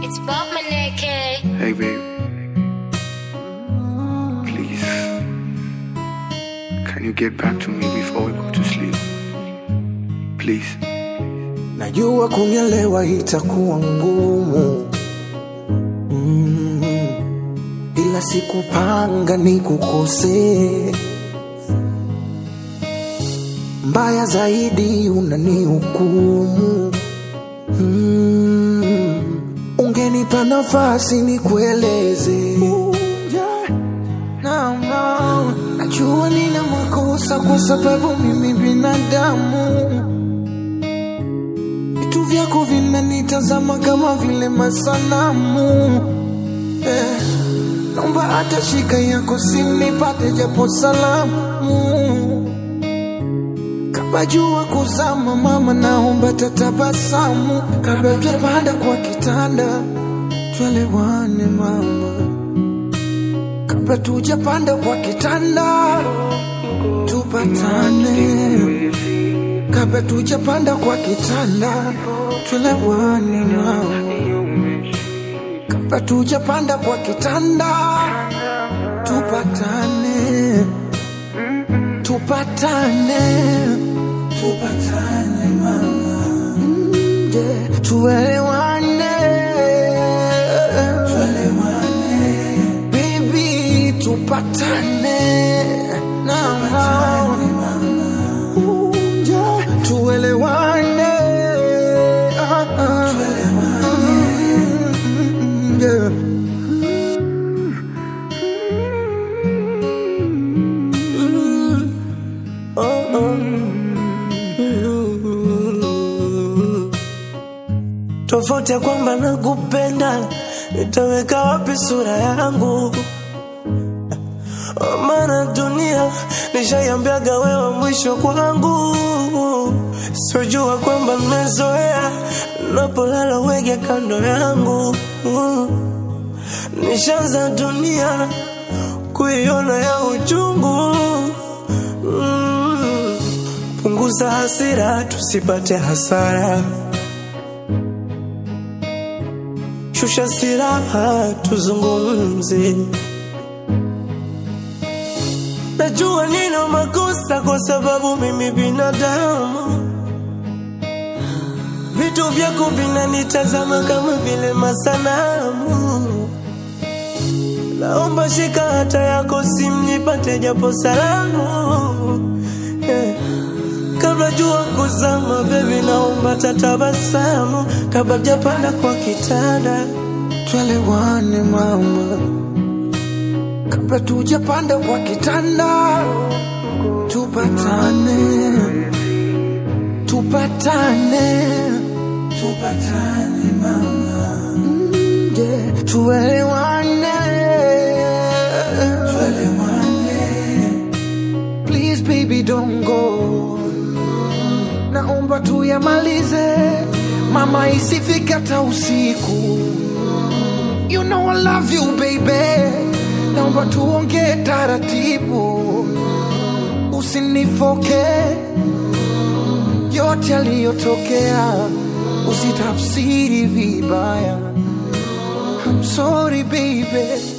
It's Bob Maneke. Hey, babe. Please. Can you get back to me before we go to sleep? Please. Najua kunielewa itakuwa ngumu mm, ila sikupanga nikukosee. Mbaya zaidi unanihukumu mm, ungenipa nafasi nikueleze. No, no. Najua nina makosa kwa sababu mimi binadamu vitu vyako vinanitazama kama vile masanamu eh, naomba hata shika yako sinipate japo salamu kabla jua kuzama mama naomba tatabasamu kabla tujapanda kwa kitanda twelewane mama kabla tujapanda kwa kitanda tupatane kabla tujapanda kwa kitanda tulewane nao, kabla tujapanda kwa kitanda tupatane, tupatane, tupatane mama, Mm, yeah. tuelewane, tuelewane baby, tupatane na Unja, tuelewane Ah, ah. Mm, yeah. tofauti ya kwamba nakupenda, nitaweka wapi sura yangu? Maana dunia nishaiambiaga wewe mwisho kwangu, sijua kwamba nimezoea napolala wege kando yangu, nishaanza dunia kuiona ya uchungu. Mm. Punguza hasira tusipate hasara, shusha silaha tuzungumze. Najua nina makosa kwa sababu mimi binadamu, vitu vyako vinanitazama kama vile masanamu. Naomba shika hata yako simu nipate japo salamu yeah. Kabla jua kuzama, baby, naomba tatabasamu kabla japanda kwa kitanda. Twelewane mama, kabla tujapanda kwa kitanda, tupatane, tupatane, tupatane mama, Mm, yeah. tuelewane, tuelewane, please baby don't go, naomba tuyamalize mama, isifika hata usiku. You know I love you baby, naomba tuongee taratibu, usinifoke yote yaliyotokea, usitafsiri vibaya. I'm sorry baby,